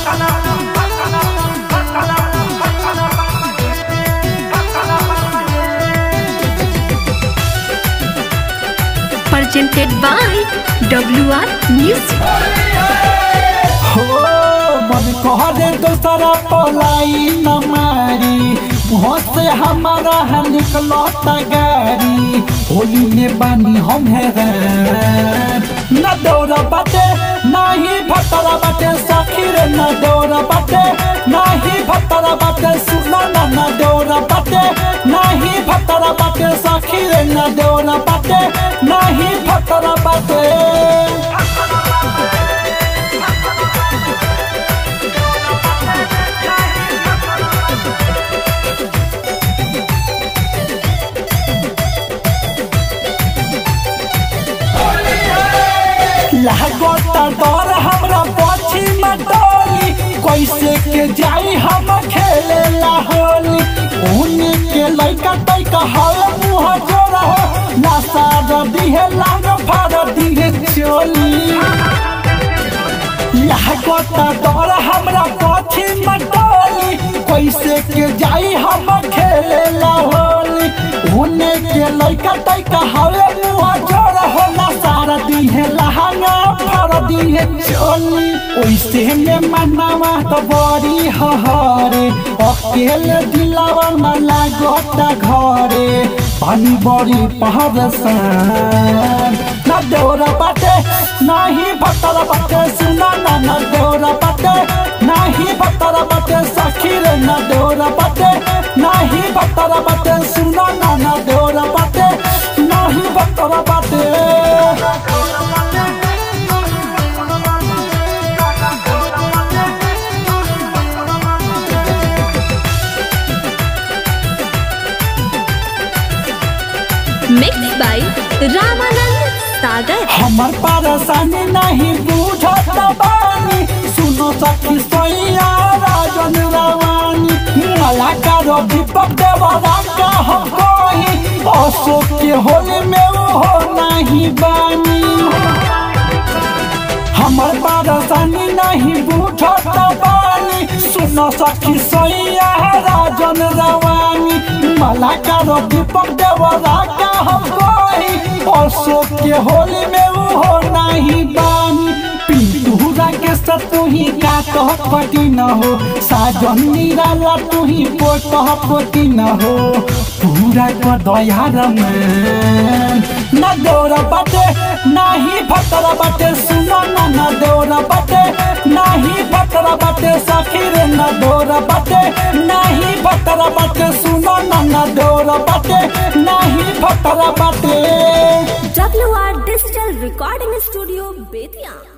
presented by WR Music. हो मन कहरे दोसरा पलाई न मारी मुँह से हमारा है निकलता गारी होली में बानी हम हैरान न दौड़ा बाटे न ही भटरा बाटे सखी रे न दौड़ा बाटे न ही भटरा बाटे सुना न न दौड़ा बाटे न ही भटरा बाटे सखी रे न दौड़ा बाटे न ही भटरा बाटे लागता डर हमरा पछी में डोली कैसे के जाई हम खेले ला होली ऊनी के लइका तइका हल मुंह जोरा हो नशा रदी है लाग फाड़ दी है चोली लागता डर हमरा पछी में डोली कैसे के जाई हम खेले ला होली ऊनी के लइका तइका हल मुंह जोरा हो नशा रदी है लहंगा फाड़ दी है चोली ओइसे में मनावा तो बड़ी हहरे अकेले दिलावा में लागता घरे पानी बड़ी पहाड़ सान ना डोरा बाटे ना ही भतरा बाटे सुना ना ना डोरा बाटे ना ही भतरा बाटे सखी रे ना डोरा बाटे ना ही भतरा बाटे सुना ना ना डोरा बाटे ना ही भतरा बाटे Mixed by Ramanand Sagar. हमर परेशानी नहीं बुझत बानी सुनो सखी सोइया राजन रवानी मला करो दीपक देवरा का हम कोई अशोक के होली में वो नहीं बानी हमर परेशानी नहीं बुझत बानी सुनो सखी सोइया राजन रवानी मला करो दीपक देवरा का हम कोई अशोक के होली में वो नहीं बानी पिंटूरा के साथ तू ही का कह पटी न हो साजन निराला तू ही पोट पोटी न हो पूरा कर दयार में न दौड़ा बाटे ना ही भतरा बाटे सुनो न न दौड़ा बाटे ना ही भतरा बाटे सखी रे न दौड़ा बाटे ना ही भतरा बाटे सुनो न न दौड़ा बाटे ना ही भतरा बाटे WR Digital Recording Studio, Bethian.